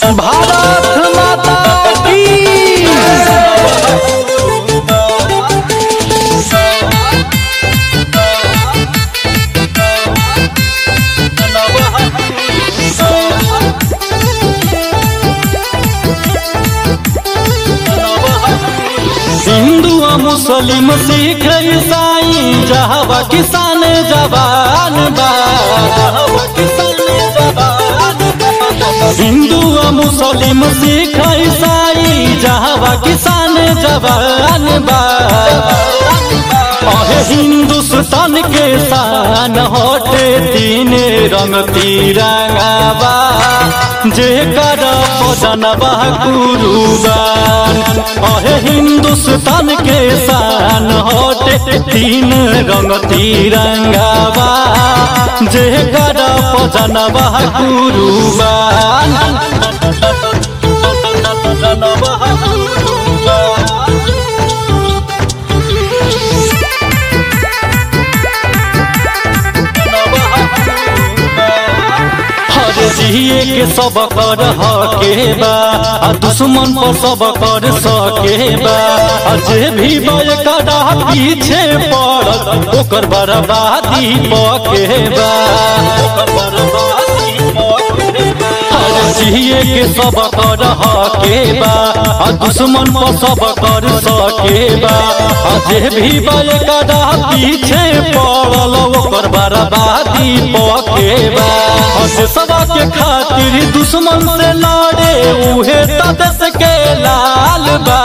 भारत माता की हिंदू आ मुस्लिम सिख ईसाई जहवा किसान जवान बा हिंदू आ मुस्लिम सिख ईसाई जहवा किसान जवान बा अहे हिंदुस्तान के शान होटे तीन रंग तिरंगावा जे कर बदनवा कुरुबान अहे हिंदुस्तान के शान होटे तीन रंग तिरंगावा जे कर बदनवा कुरुबान हर जिए के सब कर हके बा आ दुश्मन पर सब कर सके बा आ जे भी बय करा पीछे पड़ल ओकर बर्बादी पके बा हर जिए के सब कर हके बा आ दुश्मन पर सब कर सके बा आ जे भी बय करा पीछे पड़ल ओकर बर्बादी पके बा हस सवा के खातिर दुश्मन से लड़े उहे त देश के लाल बा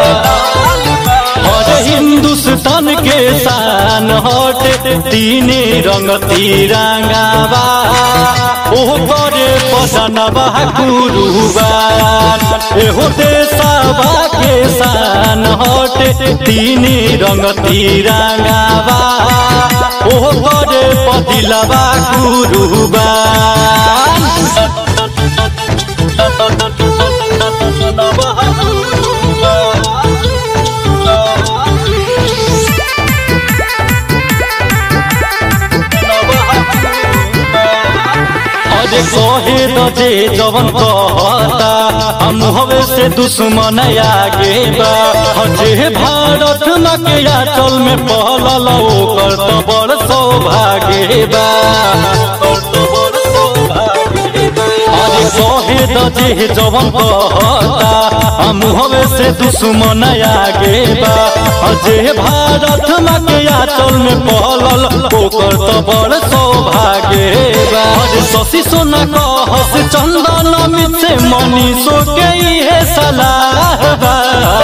और हिंदुस्तान के शान हटे तीन रंग तिरंगावा ओ करे पसनवा कुरुबान एहो देशवा के शान हटे तीन रंग तिरंगावा ओ करे पदिलवा कुरुबान अरे कहे तो जे जवन कहता हम हवे से दुश्मन आगे बा जे भारत न के आचल में पहलल ओकर तो बड़ सौभाग्य बा अरे कहे तो जे जवन कहता हम हवे से दुश्मन आगे बा जे भारत न के आचल में पहलल ओकर तो बड़ सौभाग्य बा अरे शशि सोना कहस चंदन अमित से मनीषो के इहे सलाह बा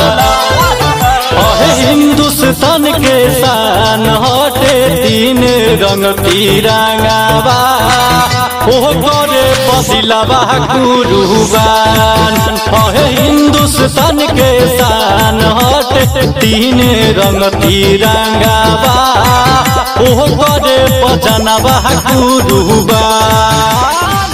अहे हिंदुस्तान के शान हटे तीन रंग तिरंगावा ओ करे पसिलावा कुरुबान अहे हिंदुस्तान के शान हटे तीन रंग तिरंगावा ओ करे पजनवा कुरुबान